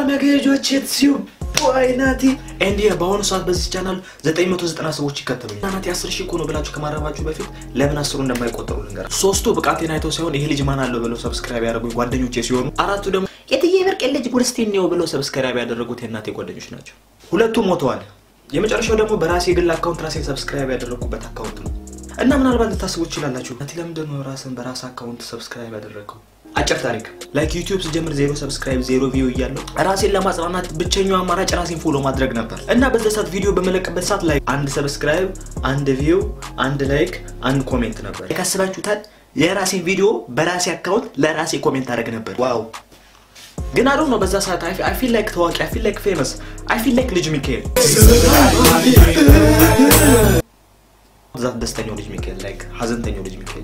ነገጆች የትሲዩ አይናቲ ኤንዲ በአሁኑ ሰዓት በዚህ ቻናል 990 ሰዎች ይከተሉኝ። ናቲ 10 ሺህ እኮ ነው ብላችሁ ከማረባችሁ በፊት ለምን አስሩ እንደማይቆጠሩ ልንገር። ሶስቱ ብቃቴን አይተው ሳይሆን ይሄ ልጅ ማን አለው ብለው ሰብስክራይብ ያደረጉኝ ጓደኞቼ ሲሆኑ አራቱ ደግሞ የትዬ ብርቅ ልጅ ጉርስቴን ነው ብለው ሰብስክራይብ ያደረጉት የእናቴ ጓደኞች ናቸው። ሁለቱም ሞተዋል። የመጨረሻው ደግሞ በራሴ ግል አካውንት ራሴን ሰብስክራይብ ያደረጉበት አካውንት ነው እና ምናልባት ልታስቡ ትችላላችሁ ናቲ ለምንድን ነው ራስን በራስ አካውንት ሰብስክራይብ ያደረገው? አጭር ታሪክ ላይክ ዩቲዩብ ስጀምር ዜሮ ሰብስክራይብ ዜሮ ቪው እያለው ራሴን ለማጽናናት ብቸኛው አማራጭ ራሴን ፎሎ ማድረግ ነበር እና በዛ ሰዓት ቪዲዮ በመለቅበት ሰዓት ላይ አንድ ሰብስክራይብ፣ አንድ ቪው፣ አንድ ላይክ፣ አንድ ኮሜንት ነበር። ካስባችሁታል የራሴን ቪዲዮ በራሴ አካውንት ለራሴ ኮሜንት አደረግ ነበር። ዋው ግን አዶ ነው በዛ ሰዓት አይ ፊል ላይክ ታዋቂ አይ ፊል ላይክ ፌመስ አይ ፊል ላይክ ልጅ ሚካኤል ዛት ደስተኛው ልጅ ሚካኤል ላይክ ሀዘንተኛው ልጅ ሚካኤል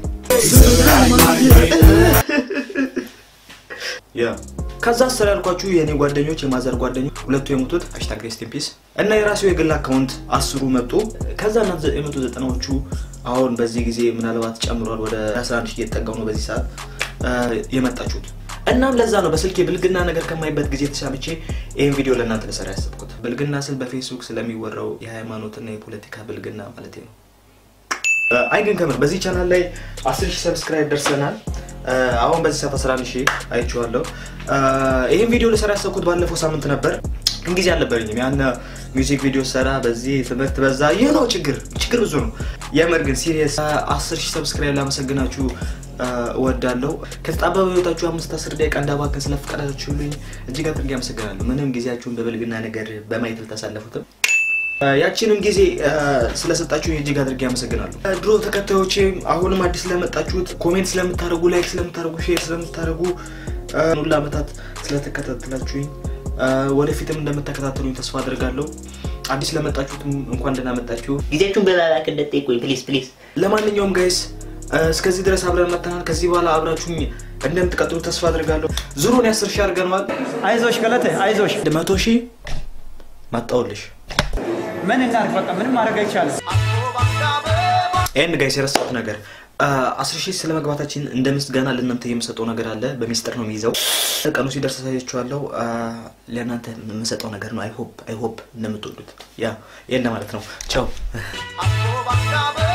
ያ ከዛ አስር ያልኳችሁ የእኔ ጓደኞች የማዘር ጓደኞች ሁለቱ የሞቱት ሃሽታግ ሬስት ኢን ፒስ እና የራሴው የግል አካውንት አስሩ መጡ። ከዛ እና የመቶ ዘጠናዎቹ አሁን በዚህ ጊዜ ምናልባት ጨምሯል ወደ 11 ሺህ እየተጠጋው ነው በዚህ ሰዓት የመጣችሁት። እናም ለዛ ነው በስልክ የብልግና ነገር ከማይበት ጊዜ ተሳምቼ ይህን ቪዲዮ ለእናንተ ልሰራ ያሰብኩት። ብልግና ስል በፌስቡክ ስለሚወራው የሃይማኖትና የፖለቲካ ብልግና ማለት ነው። አይ ግን ከምር በዚህ ቻናል ላይ 10 ሺህ ሰብስክራይብ ደርሰናል። አሁን በዚህ ሰዓት 11 ሺህ አይቼዋለሁ። ይህን ቪዲዮ ልሰራ ያሰብኩት ባለፈው ሳምንት ነበር፣ ግን ጊዜ አልነበረኝም። ያን ሚውዚክ ቪዲዮ ሰራ፣ በዚህ ትምህርት በዛ። ይህ ነው ችግር፣ ችግር ብዙ ነው። የምር ግን ሲሪየስ 10 ሺህ ሰብስክራይብ ላመሰግናችሁ እወዳለሁ። ከተጣበበ ህይወታችሁ አምስት አስር ደቂቃ እንዳባከን ስለፈቀዳችሁልኝ እጅግ አድርጌ አመሰግናለሁ። ምንም ጊዜያችሁን በብልግና ነገር በማየት ልታሳለፉትም ያቺንም ጊዜ ስለሰጣችሁ እጅግ አድርጌ አመሰግናለሁ። ድሮ ተከታዮቼ አሁንም አዲስ ስለመጣችሁት ኮሜንት ስለምታደርጉ፣ ላይክ ስለምታደርጉ፣ ሼር ስለምታደርጉ ሁሉ ዓመታት ስለተከታተላችሁኝ ወደፊትም እንደምትከታተሉኝ ተስፋ አድርጋለሁ። አዲስ ለመጣችሁትም እንኳን ደህና መጣችሁ። ጊዜያችሁን በላላክ እንደጠይቁኝ ፕሊዝ ፕሊዝ። ለማንኛውም ጋይስ እስከዚህ ድረስ አብረን መጥተናል። ከዚህ በኋላ አብራችሁኝ እንደምትቀጥሉ ተስፋ አድርጋለሁ። ዙሩን ያስር ሺህ አድርገነዋል። አይዞሽ ገለቴ አይዞሽ። መቶ ሺህ መጣሁልሽ። ምን እናድርግ? በቃ ምንም ማድረግ አይቻልም። ይህን ጋይስ የረሳሁት ነገር አስር ሺህ ስለ መግባታችን እንደ ምስጋና ለእናንተ የምሰጠው ነገር አለ። በሚስጥር ነው የሚይዘው። ቀኑ ሲደርስ አሳያችኋለሁ። ለእናንተ የምሰጠው ነገር ነው። አይሆፕ አይሆፕ እንደምትወዱት ያ ይህን ለማለት ነው። ቻው